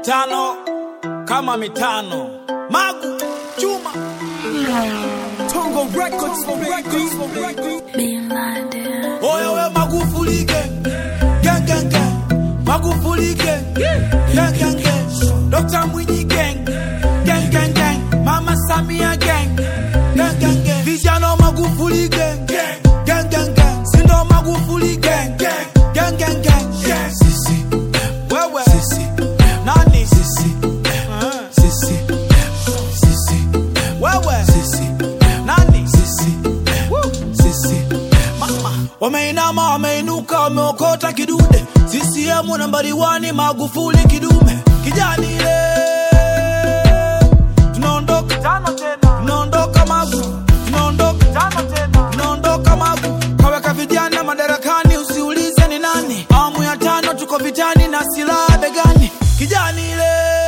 mitano kama mitano magu chuma Tongo Records, Records, Records. Being blinded. oyo we magufuli gang gang gang gang magufuli gang gang gang gang dr mwinyi gang gang gang gang mama samia gang gang gang gang vijana magufuli gang gang gang gang sindo magufuli gang gang gang gang sisi wewe sisi nani sisi sisi sisi wewe sisi nani sisi sisi mama wameinama wameinuka wameokota kidude CCM nambari wani Magufuli kidume kijani ile tunaondoka tano tena tunaondoka magu tunaondoka tano tena tunaondoka magu kaweka vijana madarakani usiulize ni nani awamu ya tano tuko vitani na silaha begani kijani ile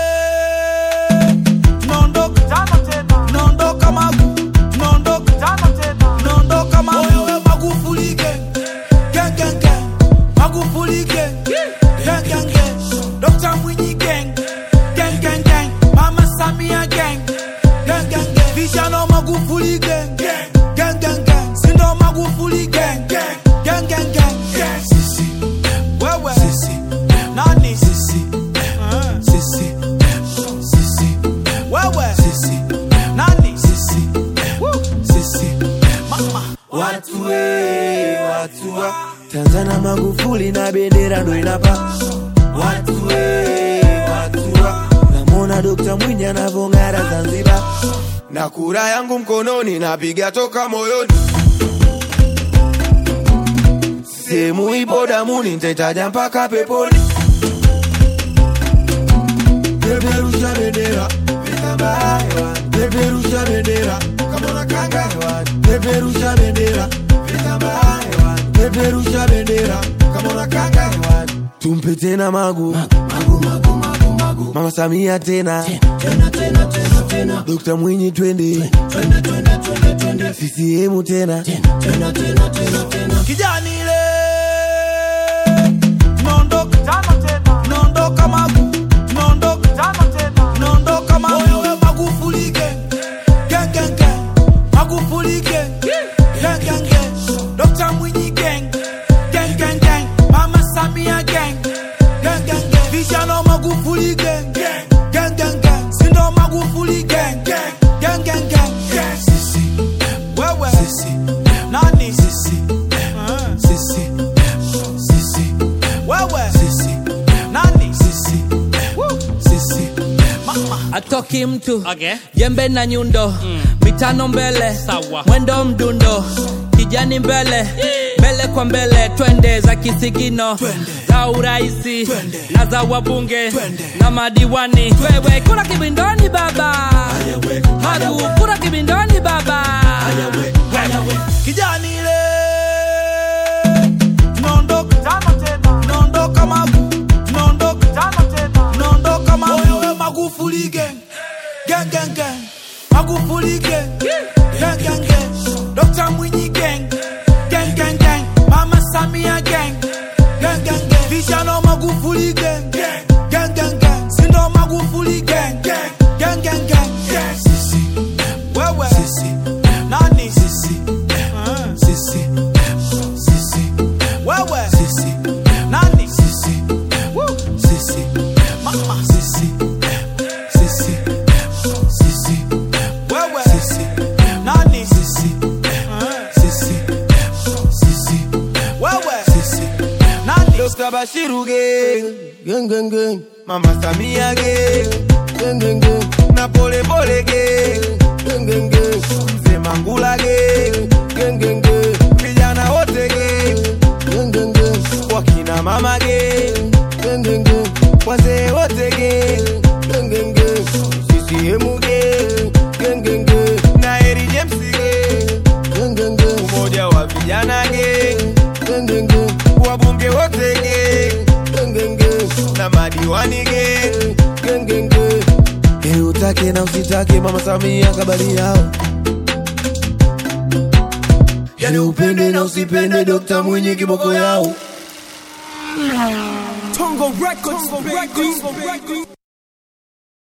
tunaondoka tano tena tunaondoka magu tunaondoka tano tena tunaondoka magu oyo we Magufuli gang gang gang gang Magufuli gang gang gang gang Dr. Mwinyi gang gang gang gang Mama Samia gang gang gang gang Vijana Magufuli gang gang gang gang Sindo Magufuli gang gang gang gang Sisi wewe sisi nani sisi sisi sisi wewe sisi nani sisi sisi mama Watu we, watu wa Tanzania Magufuli na bendera ndo inapa Watu we, watu wa Namwona Dr. Mwinyi anavong'ara Zanzibar na kura yangu mkononi napiga toka moyoni sehemu ipo damuni nitaitaja mpaka peponi peperusha bendera vitambaa hewani peperusha bendera kama unakanga hewani peperusha bendera vitambaa hewani peperusha bendera kama unakanga hewani tumpe tena magu magu, magu, magu, magu. mama samia tena tena tena tena tena Dr. Mwinyi twende twende twende twende twende CCM tena tena tena tena tena kijani ile tunaondoka tano tena tunaondoka magu tunaondoka tano tena tunaondoka magu oyo we Magufuli gang gang gang gang Magufuli gang gang gang gang Dr. Mwinyi gang gang gang gang Mama Samia gang gang gang gang vijana Magufuli gang gang gang gang Sindo Magufuli gang gang gang gang sisi wewe sisi nani sisi sisi sisi wewe sisi nani sisi sisi mama atoki mtu Okay. jembe na nyundo mitano mbele Sawa. mwendo mdundo kijani mbele mbele kwa mbele twende za kisigino za uraisi Twende. na za wabunge Twende. na madiwani wewe kura kibindoni baba hagu kura kibindoni baba kijani ile tunaondoka tano tena tunaondoka magu tunaondoka tano tena tunaondoka magu oyo we Magufuli gang gang gang gang Magufuli gang gang gang gang Dr. Mwinyi gang gang gang gang Mama Samia gang gang gang gang vijana Magufuli gang gang gang gang Sindo Magufuli gang gang gang gang sisi wewe sisi nani sisi sisi sisi wewe sisi nani sisi sisi mama sisi sisi sisi wewe sisi nani sisi sisi sisi wewe sisi nani Dr. Bashiru gang, gang gang gang. Mama Samia gang, gang gang gang. Na pole pole gang, gang gang gang. Mzee Mangula gang, gang gang gang. Vijana wote gang, gang gang gang. Wakina mama gang, gang gang gang. Wazee wote gang, gang gang gang. CCM gang, gang gang gang. Na Eri James gang, gang gang gang. Umoja wa vijana gang, gang gang gang. Wabunge wote gang, gang gang gang. Na madiwani gang, gang gang gang. Ili utake na usitake, Mama Samia kabali yao. Yani upende na usipende, Dr. Mwinyi kiboko yao. Tongo Records, Tongo Records, Records.